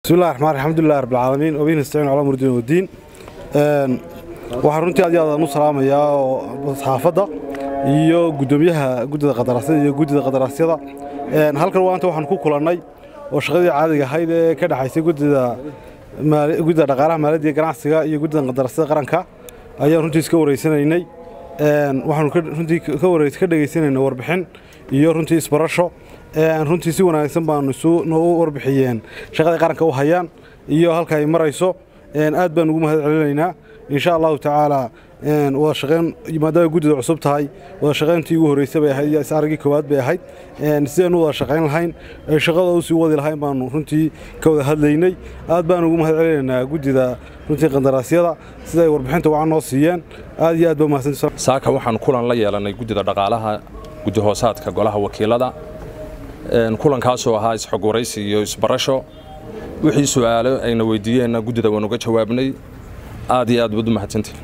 bismillahi raxmaan alxamdulilah rabbilcaalamiin wabihi nastaciin calaa murdin wadiin waxaan runtii aad iyo aad aan u salaamayaa oo saxaafadda iyo guddoomiyaha guddida qadaraasyada iyo guddida qadaraasyada halkan waanta waxaan ku kulannay oo shaqadii caadiga ahayd ee ka dhexaysay guddida guddida dhaqaalaha maaliyadda iyo ganacsiga iyo guddida qadaraasyada qaranka ayaan runtii iska wareysanaynay waxaanu runtii ka dhegaysanaynay warbixin iyo runtii isbarasho runtii si wanaagsan baanu isu noogu warbixiyeen shaqaday qaranka u hayaan iyo halka ay marayso aad baan ugu mahad celinaynaa insha allahu tacaala wada shaqayn maadaama guddida cusub tahay wada shaqayntii ugu horreysay bay ahayd iyo is-araggii koowaad bay ahayd sidaynu wada shaqayn lahayn ay shaqada u sii wadi lahayn baanu runtii ka wada hadlaynay aad baan ugu mahad celinaynaa guddida runtii qandaraasyada sida ay warbixinta wacan noo siiyeen aad iyo aad baa mahadsan saaka waxaan kulan la yeelannay guddida dhaqaalaha guddi hoosaadka golaha wakiilada kulankaasoo ahaa isxog waraysi iyo isbarasho wixii su'aalo ayna weydiiyeenna guddida waan uga jawaabnay aad iyo aad baad u mahadsantihin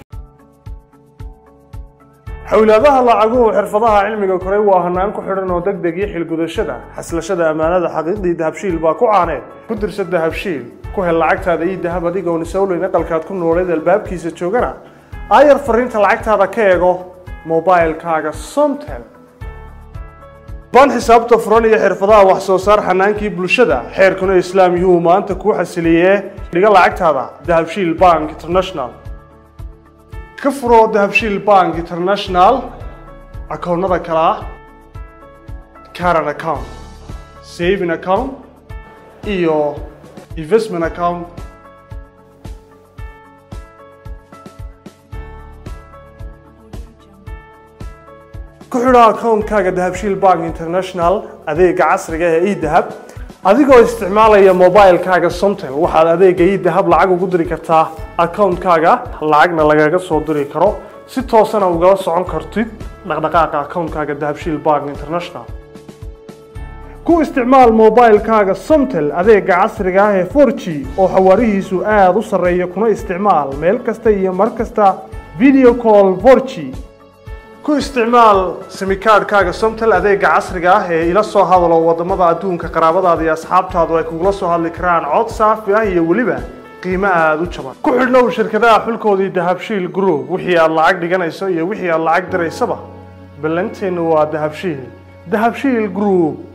xowlaadaha lacaguhu xirfadaha cilmiga koray waa hanaan ku xidhan oo deg deg iyo xilgudashada xaslashada ammaanada xaqiiqdii dahabshiil baa ku caaneed ku dirsa dahabshiil ku hel lacagtaada iyo dahab adigoon isowleyn aqalkaad ku nooleed albaabkiisa joogana aayar fariinta lacagtaada ka eego mobailkaaga somtel ban xisaabta furan iyo xirfadaha wax soo saar xanaankii bulshada xeerkuna islaam yuu maanta kuu xasiliyee dhiga lacagtaada dahabshiil bank international ka furoo dahabshiil bank international akoonnada kale ah caran account saving account iyo investment account ku xidho akoonkaaga dahabshiil bank international adeega casriga ee edahab adigoo isticmaalaya mobilkaaga somtel waxaad adeega edahab lacag ugu diri kartaa akoonkaaga lacagna lagaga soo diri karo si toosana ugala socon kartid dhaqdhaqaaqa akoonkaaga dahabshiil bank international ku isticmaal mobilkaaga somtel adeega casriga ah ee 4g oo xawaarihiisu aada u sarreeya kuna isticmaal meel kasta iyo mar kasta video call 4g ku isticmaal simikaadhkaaga somtel adeega casriga ah ee ila soo hadalo waddamada adduunka qaraabadaada iyo asxaabtaadu ay kugula soo hadli karaan cod saafi ah iyo weliba qiimo aada u jaban ku xidhnow shirkadaha xulkoodii dahabshiil group wixii aad lacag dhiganayso iyo wixii aad lacag diraysaba ballanteennu waa dahabshiil dahabshiil group